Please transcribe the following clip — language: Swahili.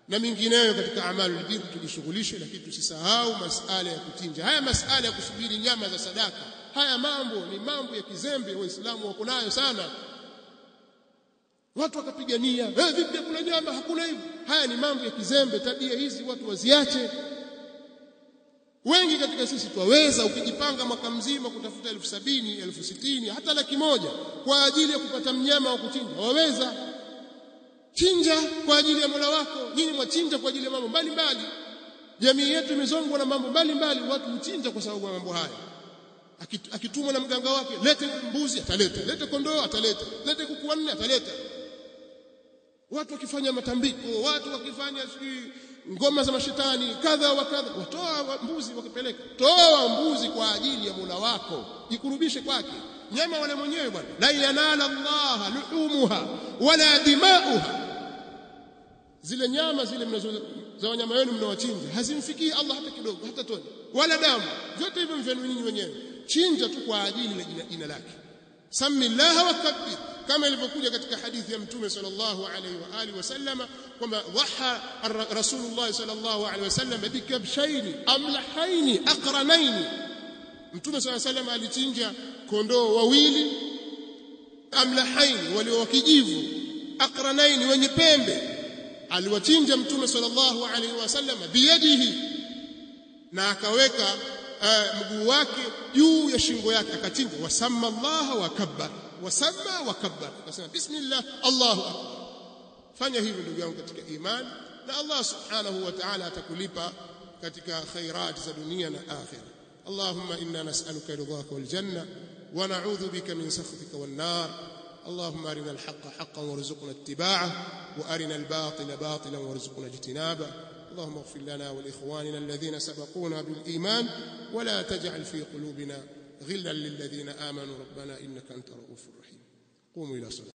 na mingineyo katika amalul birri tujishughulishe lakini tusisahau masala ya kuchinja haya masala ya kusubiri nyama za sadaka haya mambo ni mambo ya kizembe waislamu wako nayo sana watu wakapigania eh vipi kuna nyama hakuna hivi haya ni mambo ya kizembe tabia hizi watu waziache wengi katika sisi twaweza ukijipanga mwaka mzima kutafuta elfu sabini elfu sitini hata laki moja kwa ajili ya kupata mnyama wa kuchinja waweza chinja kwa ajili ya Mola wako nyinyi mwachinja kwa ajili ya mambo mbalimbali jamii yetu imezongwa na mambo mbalimbali watu huchinja kwa sababu ya mambo haya akitumwa na mganga wake lete mbuzi ataleta lete kondoo ataleta lete kuku wanne ataleta watu wakifanya matambiko watu wakifanya sijui ngoma za mashetani kadha wa kadha watoa mbuzi wakipeleka toa mbuzi kwa ajili ya Mola wako jikurubishe kwake nyama wale mwenyewe bwana la yanala Allah luhumuha wala dimauha zile nyama zile mnazo za wanyama wenu mnawachinja hazimfikii Allah hata kidogo hata tone wala damu vyote hivyo mvyenu nyinyi wenyewe chinja tu kwa ajili la jina, jina lake samillaha wakabbir kama ilivyokuja katika hadithi ya mtume sallallahu alaihi wa alihi wasallama kwamba dhaha rasulullah sallallahu alaihi wasallam bikabshaini amlahaini aqranaini mtume sallallahu alaihi wasallam alichinja kondoo wawili amlahaini walio wakijivu aqranaini wenye pembe aliwachinja mtume sallallahu alaihi wasallam biyadihi na akaweka uh, mguu wake juu ya shingo yake akachinja wasamma Allah wa kabbar wasamma wa kabbar akasema bismillah Allahu akbar fanya hivyo ndugu yangu katika imani na Allah subhanahu wa ta'ala atakulipa katika khairat za dunia na akhira اللهم إنا نسألك رضاك والجنة ونعوذ بك من سخطك والنار اللهم أرنا الحق حقا وارزقنا اتباعه وأرنا الباطل باطلا وارزقنا اجتنابه اللهم اغفر لنا ولإخواننا الذين سبقونا بالإيمان ولا تجعل في قلوبنا غلا للذين آمنوا ربنا إنك أنت رؤوف رحيم قوموا إلى صلاة